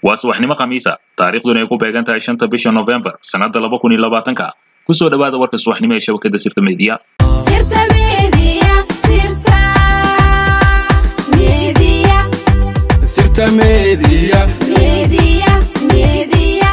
waa subaxnimo khamiisa taariikhduna ay ku beegan tahay shanta bisha novembar sannadda laba kun iyo labaatanka kusoo dhowaada warka subaxnimo ee shabakadda sirta meediya Sirta Media, Sirta Media, Sirta Media. Media, Media.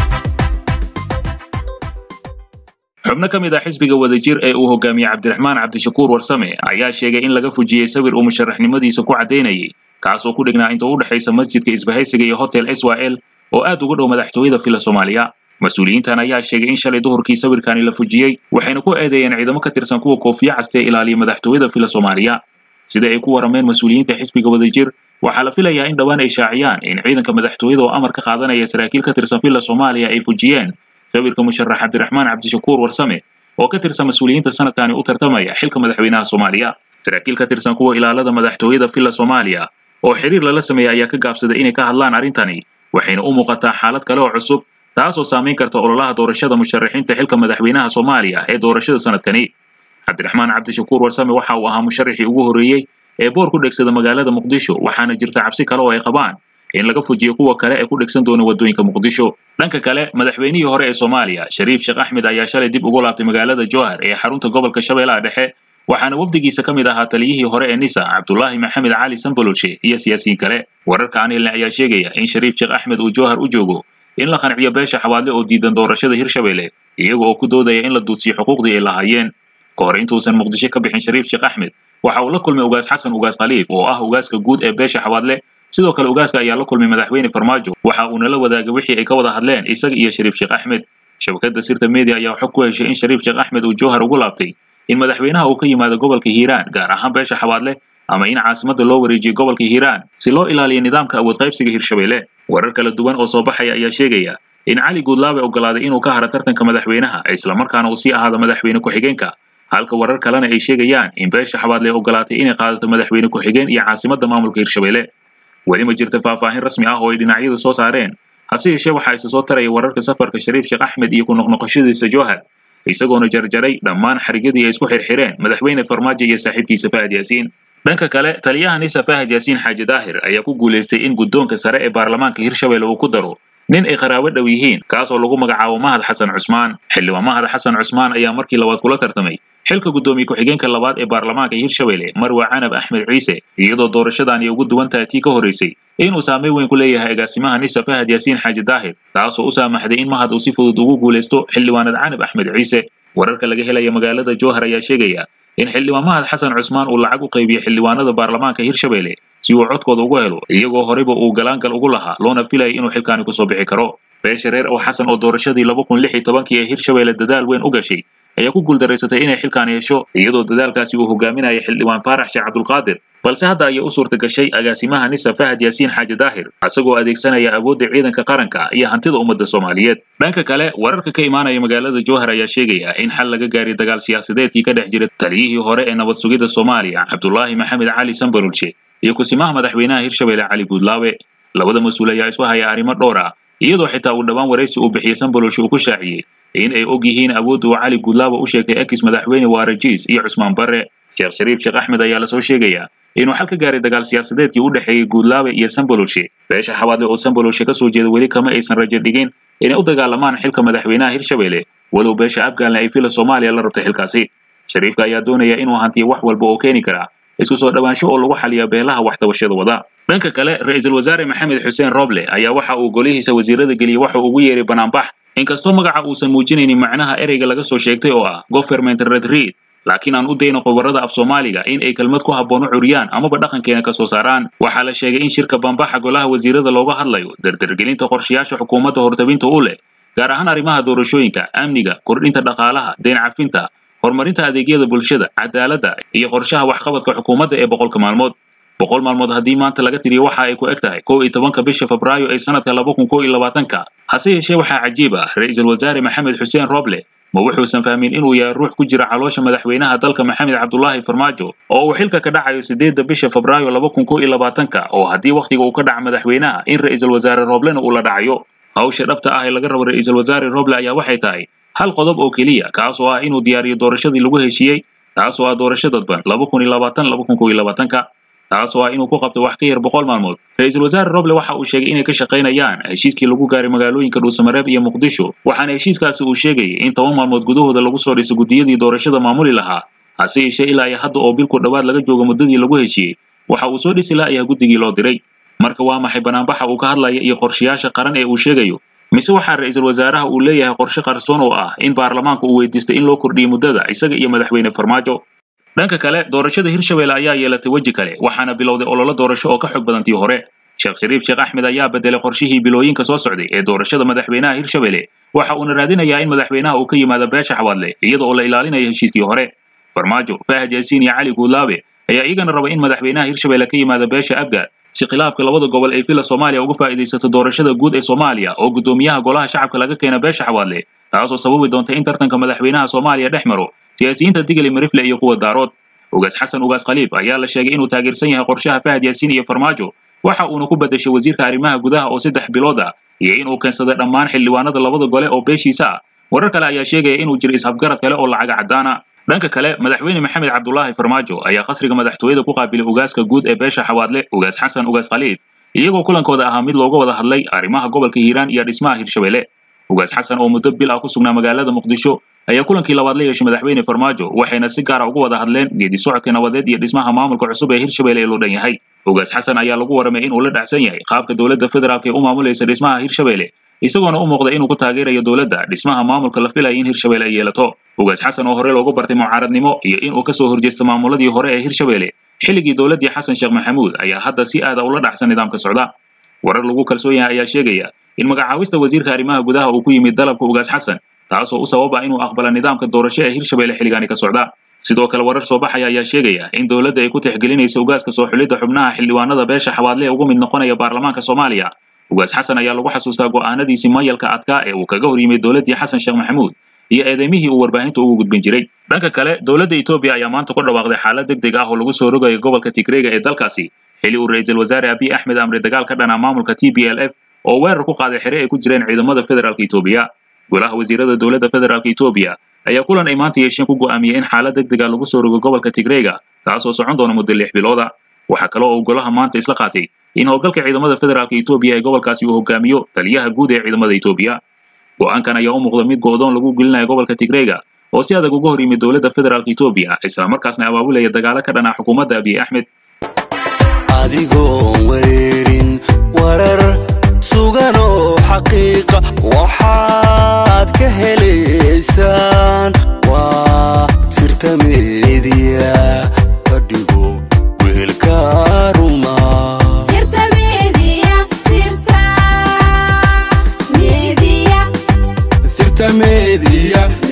xubno ka mid ah xisbiga wadajir ee uu hogaamiyey cabdiraxmaan cabdishakuur warsame ayaa sheegay in laga fujiyey sawir uu musharaxnimadiisa ku caddaynayay kaas oo ku dhignaa inta u dhexaysa masjidka isbahaysiga iyo hotel swal oo aad uga dhow madaxtooyada fila soomaaliya mas-uuliyiintan ayaa sheegay in shalay duhurkii sawirkani la fujiyey waxayna ku eedeeyeen ciidamo ka tirsan kuwa koofiya caste ee ilaaliya madaxtooyada fila soomaaliya sida ay ku warameen mas-uuliyiinta xisbiga wadajir waxaa la filayaa in dhowaan ay shaaciyaan in ciidanka madaxtooyada oo amar ka qaadanaya saraakiil ka tirsan fila soomaaliya ay fujiyeen sawirka musharax cabdiraxmaan cabdishakuur warsame oo ka tirsan mas-uuliyiinta sanadkani u tartamaya xilka madaxweynaha soomaaliya saraakiil ka tirsan kuwa ilaalada madaxtooyada fila soomaaliya oo xiriir lala sameeyey ayaa ka gaabsaday inay ka hadlaan arrintani waxayna u muuqataa xaalad kale oo cusub taasoo saamayn karta ololaha doorashada musharaxiinta xilka madaxweynaha soomaaliya ee doorashada sanadkani cabdiraxmaan cabdishakuur warsame waxa uu ahaa musharaxii ugu horreeyey ee boor ku dhegsada magaalada muqdisho waxaana jirta cabsi kale oo ay qabaan in laga fujiyo kuwa kale ee ku dhegsan doona waddooyinka muqdisho dhanka kale madaxweynihii hore ee soomaaliya shariif sheekh axmed ayaa shalay dib ugu laabtay magaalada jowhar ee xarunta gobolka shabeellaha dhexe waxaana wafdigiisa ka mid ahaa taliyihii hore ee nisa cabdulaahi maxamed cali sambololshe iyo siyaasiyiin kale wararka aan helnay ayaa sheegaya in shariif sheekh axmed uu jowhar u joogo in la qanciyo beesha xawaadle oo diidan doorashada hirshabelle iyaga oo ku doodaya in la duudsiyo xuquuqdii ay lahaayeen ka hor intuusan muqdisho ka bixin shariif sheekh axmed waxa uu la kulmay ugaas xasan ugaas khaliif oo ah ugaaska guud ee beesha xawaadle sidoo kale ugaaska ayaa la kulmay madaxweyne farmaajo waxa uuna la wadaagay wixii ay ka wada hadleen isaga iyo shariif sheekh axmed shabakadda sirta media ayaa xog ku heshay in shariif sheekh axmed uu jowhar ugu laabtay in madaxweynaha uu ka yimaado gobolka hiiraan gaar ahaan beesha xawaadle ama in caasimadda loo wareejiyo gobolka hiiraan si loo ilaaliyo nidaamka awood qaybsiga hirshabelle warar kala duwan oo soo baxaya ayaa sheegaya in cali guudlaabe ogolaaday inuu ka haro tartanka madaxweynaha islamarkaana uu sii ahaado madaxweyne ku-xigeenka halka warar kalena ay sheegayaan in beesha xabaadle ogolaatay inay qaadato madaxweyne ku-xigeen iyo caasimadda maamulka hirshabelle weli ma jirta faahfaahin rasmi ah oo ay dhinacyadu soo saareen hase yeeshee waxaa isa soo taraya wararka safarka shariif sheekh axmed iyo ku noqnoqoshadiisa jowhar isagoona jarjaray dhammaan xarigyadii ay isku xirxireen madaxweyne farmaajo iyo saaxiibkiisa fahad yaasiin dhanka kale taliyaha nisa fahad yaasiin xaaji daahir ayaa ku guulaystay in guddoonka sare ee baarlamaanka hirshabelle uu ku daro nin ay qaraabo dhow yihiin kaasoo lagu magacaabo mahad xasan cusmaan xildhibaan mahad xasan cusmaan ayaa markii labaad kula tartamay xilka guddoomiye ku-xigeenka labaad ee baarlamaanka hirshabelle marwa canab axmed ciise iyadoo doorashadan ay ugu duwan tahay tii ka horreysay inuu saameyn weyn ku leeyahay agaasimaha nisa fahad yaasiin xaaji daahir taasoo u saamaxday in mahad uu si fudud ugu guulaysto xildhibaanad canab axmed ciise wararka laga helaya magaalada jowhar ayaa sheegaya in xildhibaan mahad xasan cusmaan uu lacag u qaybiyey xildhibaanada baarlamaanka hirshabelle si uu codkooda ugu helo iyagoo horeyba uu galaangal ugu lahaa loona filayay inuu xilkaani kusoo bixi karo beesha reer oo xasan oo doorashadii laba kun lix iyo tobankii ee hirshabelle dadaal weyn u gashay ayaa ku guuldaraysatay inay xilkaan yeesho iyadoo dadaalkaasi uu hogaaminayay xildhibaan faarax sheekh cabdulqaadir balse hadda ayay u suurta gashay agaasimaha nisa fahad yaasiin xaaji daahir isagoo adeegsanaya awoodda ciidanka qaranka iyo hantida ummadda soomaaliyeed dhanka kale wararka ka imaanaya magaalada jowhar ayaa sheegaya in xal laga gaaray dagaal siyaasadeedkii ka dhex jira taliyihii hore ee nabad sugidda soomaaliya cabdulaahi maxamed cali sambalulshe iyo kusimaha madaxweynaha hirshabelle cali guudlaawe labada mas-uul ayaa isu haya arrimo dhowr ah iyadoo xitaa uu dhowaan waraysi uu bixiyey sambalulshe uu ku shaaciyey in ay og yihiin awoodda uu cali guudlaawe u sheegtay ekis madaxweyne waarajiis iyo cusmaan barre sheekh shariif sheekh axmed ayaa lasoo sheegayaa inuu xal ka gaaray dagaal siyaasadeedkii u dhexeeyey guudlaawe iyo sambalulshe beesha xabaadle oo sambalulshe ka soo jeeda weli kama aysan rajo dhigin inay u dagaalamaan xilka madaxweynaha hirshabelle walow beesha afgaanle ay fila soomaaliya la rabtay xilkaasi shariifka ayaa doonaya inuu hantiyo wax walba oo keeni kara isku soo dhowaansho oo lagu xaliya beelaha waxtabashada wada dhanka kale ra-iisul wasaare maxamed xuseen roble ayaa waxa uu golihiisa wasiirada geliyey waxa uu ugu yeeray banaanbax inkastoo magaca uusan muujinaynin macnaha ereyga laga soo sheegtay oo ah government red read laakiin aan u dayno qobarada af soomaaliga in ay kelmad ku habboon u curiyaan amaba dhaqankeena ka soo saaraan waxaa la sheegay in shirka bambaxa golaha wasiirada looga hadlayo dardargelinta qorshayaasha xukuumadda hortabinta u leh gaar ahaan arrimaha doorashooyinka amniga kordhinta dhaqaalaha deyn cafinta horumarinta adeegyada bulshada cadaaladda iyo qorshaha waxqabadka xukuumadda ee boqolka maalmood boqol maalmood haddii maanta laga tiriyo waxa ay ku eg tahay kow iyo tobanka bisha febraayo ee sanadka laba kun kow iyo labaatanka hase yeeshee waxaa cajiib ah ra-iisul wasaare maxamed xuseen roble ma wuxuusan fahmin inuu yahay ruux ku jira caloosha madaxweynaha dalka maxamed cabdulaahi farmaajo oo uu xilka ka dhacayo sideedda bisha febraayo laba kun kow iyo labaatanka oo haddii wakhtiga uu ka dhaca madaxweynaha in ra-iisul wasaare roblena uu la dhacayo hawsha dhabta ah ee laga rabo ra-iisul wasaare roble ayaa waxay tahay hal qodob oo keliya kaas oo ah inuu diyaariyo doorashadii lagu heshiiyey taas oo ah doorasho dadban laba kun iyo labaatan laba kun kow iyo labaatanka taas oo ah inuu ku qabto wax ka yar boqol maalmood ra-iisul wasaare roble waxa uu sheegay inay ka shaqaynayaan heshiiskii lagu gaaray magaalooyinka dhuusamareeb iyo muqdisho waxaana heshiiskaasi uu sheegayay in toban maalmood gudahooda lagu soo dhiso guddiyadii doorashada maamuli lahaa hase yeeshee ilaa iyo hadda oo bilku dhowaad laga joogo muddadii lagu heshiiyey waxa uu soo dhisi la'yahay guddigii loo diray marka waa maxay banaanbaxa uu ka hadlaya iyo qorshayaasha qaran ee uu sheegayo mise waxaa ra-iisul wasaaraha uu leeyahay qorshe qarsoon oo ah in baarlamaanka uu weydiistay in loo kordhiyo muddada isaga iyo madaxweyne farmaajo dhanka kale doorashada hirshabelle ayaa yeelatay weji kale waxaana bilowday ololo doorasho oo ka xog badan tii hore sheekh shariif sheekh axmed ayaa bedelay qorshihii bilooyinka soo socday ee doorashada madaxweynaha hirshabelle waxa uuna raadinayaa in madaxweynaha uu ka yimaado beesha xawaadle iyada oo la ilaalinayo heshiiskii hore farmaajo fahad yaasiin iyo cali guudlaabe ayaa iyagana raba in madaxweynaha hirshabelle ka yimaado beesha abgaad si khilaafka labada gobol ay villa soomaaliya uga faa'iidaysato doorashada guud ee soomaaliya oo guddoomiyaha golaha shacabka laga keena beesha xawaadle taasoo sababi doonta in tartanka madaxweynaha soomaaliya dhex maro siyaasiyiinta digli marifle iyo kuwa daarood ugaas xasan ugaas khaliif ayaa la sheegay inuu taageersan yahay qorshaha fahad yaasiin iyo farmaajo waxa uuna ku bedeshay wasiirka arrimaha gudaha oo saddex bilood ah iyo inuu keensaday dhammaan xildhibaanada labada gole oo beeshiisa ah warar kale ayaa sheegaya inuu jiro ishabgarad kale oo lacaga caddaana dhanka kale madaxweyne maxamed cabdulaahi farmaajo ayaa qasriga madaxtooyada ku qaabilay ugaaska guud ee beesha xawaadle ugaas xasan ugaas khaliif iyagoo kulankooda ahaa mid looga wada hadlay arrimaha gobolka hiiraan iyo dhismaha hirshabelle ugaas xasan oo muddo bil ah ku sugnaa magaalada muqdisho ayaa kulankii labaad la yeeshay madaxweyne farmaajo waxayna si gaara uga wada hadleen geedi socodka nabadeed iyo dhismaha maamulka cusub ee hirshabelle ee loo dhan yahay ugaas xasan ayaa lagu waramay inuu la dhacsan yahay qaabka dowladda federaalk ee u maamulaysa dhismaha hirshabelle isagoona u muuqda inuu ku taageerayo dowladda dhismaha maamulka la filaya in hirshabelle ay yeelato ugaas xasan oo hore loogu bartay mucaaradnimo iyo inuu kasoo horjeesto maamuladii hore ee hirshabelle xilligii dowladdii xasan sheekh maxamuud ayaa hadda si aada ula dhacsan nidaamka socda warar lagu kalsoon yahay ayaa sheegaya in magacaawista wasiirka arrimaha gudaha uu ku yimid dalabka ugaas xasan taasoo u sababa inuu aqbala nidaamka doorasho ee hirshabelle xilligaani ka socda sidoo kale warar soo baxaya ayaa sheegaya in dowladda ay ku tixgelinaysa ugaaska soo xulidda xubnaha xildhibaanada beesha xawaadle ee uga mid noqonaya baarlamaanka soomaaliya ugaas xasan ayaa lagu xasuustaa go'aanadiisii mayalka adkaa ee uu kaga hor yimid dowladdii xasan sheekh maxamuud iyo eedeymihii uu warbaahinta ugu gudbin jiray dhanka kale dowladda etoobiya ayaa maanta ku dhawaaqday xaalad deg deg ah oo lagu soo rogayo gobolka tigreega ee dalkaasi xili uu ra-iisul wasaare abiy axmed amre dagaal ka dhana maamulka t b l f oo weerar ku qaaday xere ay ku jireen ciidamada federaalka etoobiya golaha wasiirada dowladda federaalka etoobiya ayaa kulan ay maanta yeesheen ku go'aamiyey in xaalad deg dega lagu soo rogo gobolka tigreega taasoo socon doona muddo lix bilooda waxaa kale oo uu golaha maanta isla qaatay in howlgalka ciidamada federaalka etoobiya ee gobolkaasi uu hogaamiyo taliyaha guud ee ciidamada etoobiya go'aankan ayaa u muuqda mid go'doon lagu gelinayo gobolka tigreega oo si adag uga hor yimid dowladda federaalka etoobiya islamarkaasna abaabulaya dagaalo ka dhana xukuumadda abiy axmed adigoon wareerin warar sugan oo xaqiiqa waxaad ka helaysaan waa sirta meediya ka dhigo weelka ruma sirta media sirta media sirta meediya